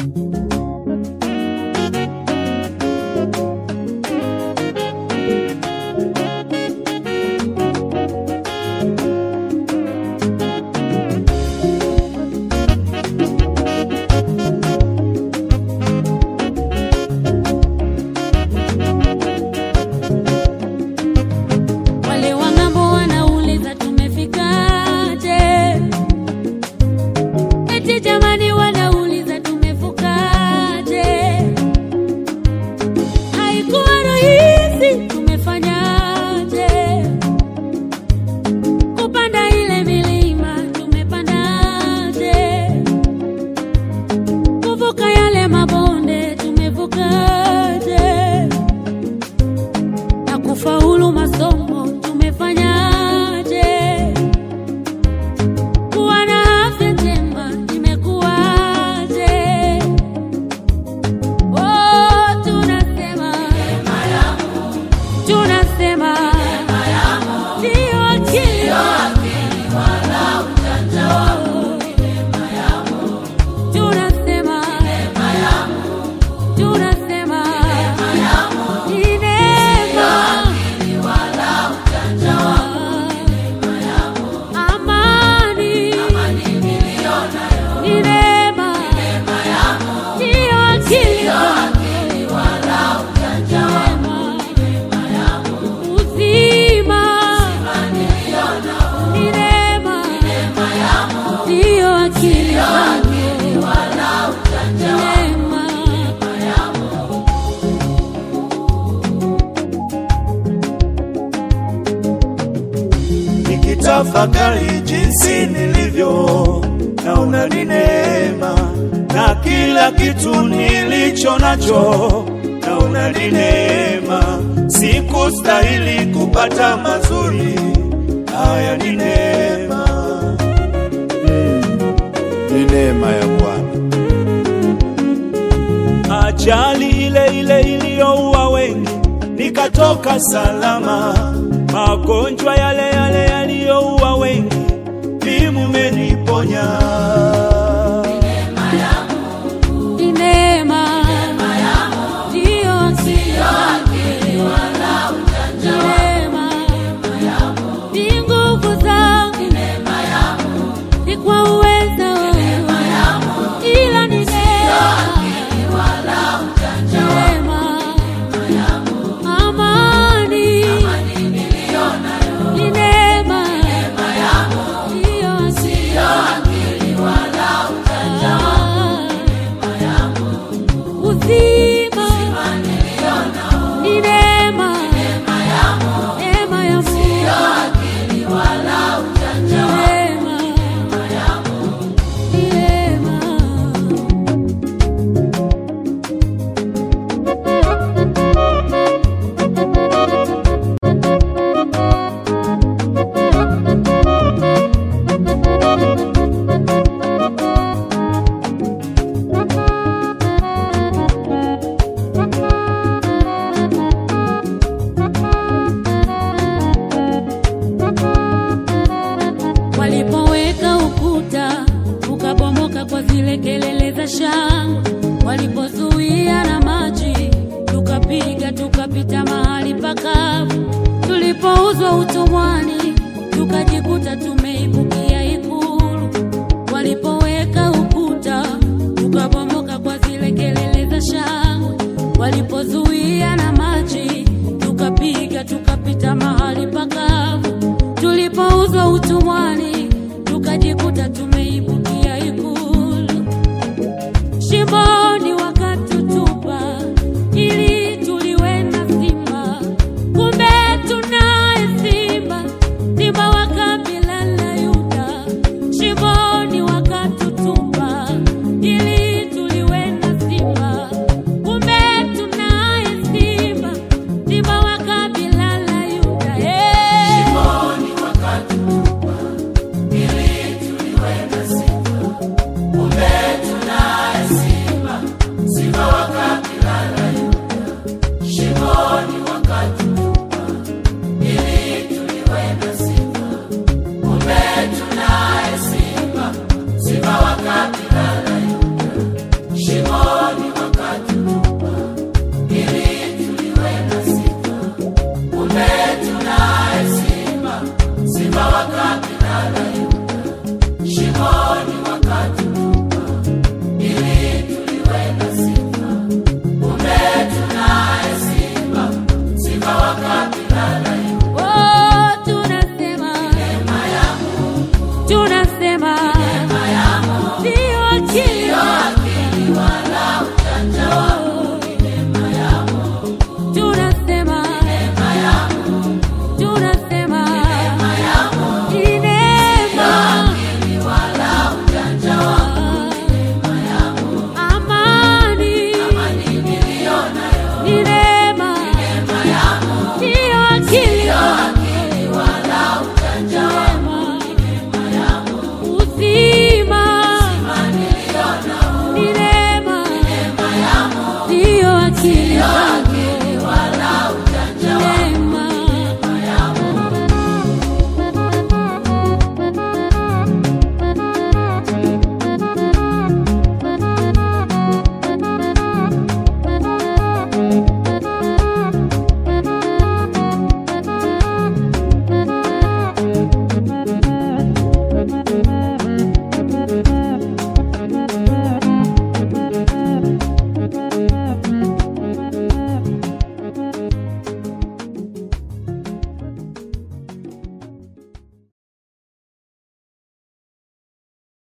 Wale wa ng'ambo wanauliza tumefikaje? Eti jamani, wanauliza tumevukaje? Haikuwa rahisi, tumefanyaje? Kupanda ile milima tumepandaje? Kuvuka yale mabonde tumevukaje? na kufaulu masomo tumefanyaje? Kuwa na afya njema imekuwaje? Oh, tunasema tunasema ndio akili tunasema tunasema ni neema amani ni neema ndiyo akili uzima ni neema ndiyo akili neema nikitafakari jinsi nilivyo, naona ni neema, na kila kitu nilicho nacho naona ni neema. Sikustahili kupata mazuri haya, ni neema, ni neema ya Bwana. ajali ile ile iliyoua wengi nikatoka salama, magonjwa yale yale yaliyoua wengi vimumeniponya. ni neema ndiyo akili neema ni nguvu zangu ni kwa uweza wangu ila ni neema neema amani ni neema ndiyo akili uzima ni neema neema ya Mungu neema ni neema walipoweka ukuta ukabomoka kwa zile kelele za shangwe, walipozuia na maji tukapiga tukapita mahali pakavu, tulipouzwa utumwani tukajikuta tumeibukia ikulu, walipoweka ukuta ukabomoka kwa zile kelele za shangwe, walipozuia na maji tukapiga tukapita mahali pakavu, tulipouzwa utumwani tukajikuta tumeibukia ikulu, shimoni wakatutupa ili tuliwe na simba, kumbe tunaye simba, simba wa kabila la Yuda, shimo